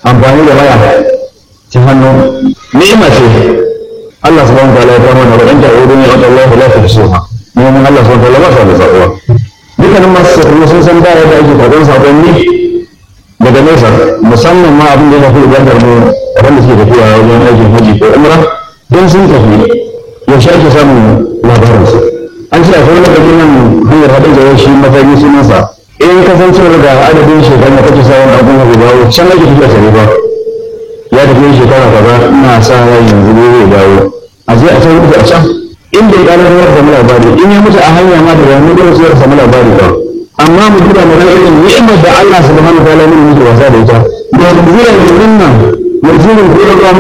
amfani da waya ta hannu ni'ima ce Allah subhanahu wa ta'ala ya kama da wadanda a wurin ya Allah la ta suha neman Allah subhanahu wa ta'ala ba sa da tsakuwa dukkanin masu sakuru sun san da yadda ake karɓar sakonni daga nesa musamman ma abin da ya fi ibadar mu wanda suke tafiya wajen aikin haji ko umra don sun tafi yaushe ake samun labarinsu an ce akwai lokacin nan hanyar haɗin da shi matsayi sunansa in kasancewar da adadin shekaru da kake samun abin da dawo can ake tafiya tare ba ya tafi shekara kaza ina sa rai yanzu ne zai dawo a je a can rubuta a can in bai gano da samu labari in ya mutu a hanya ma da wani gurin sai ya samu labari ba amma mu duba mu ga irin ni'imar da Allah subhanahu wa ta'ala ne yake wasa da ita da zuwa yanzu nan yanzu ne ko da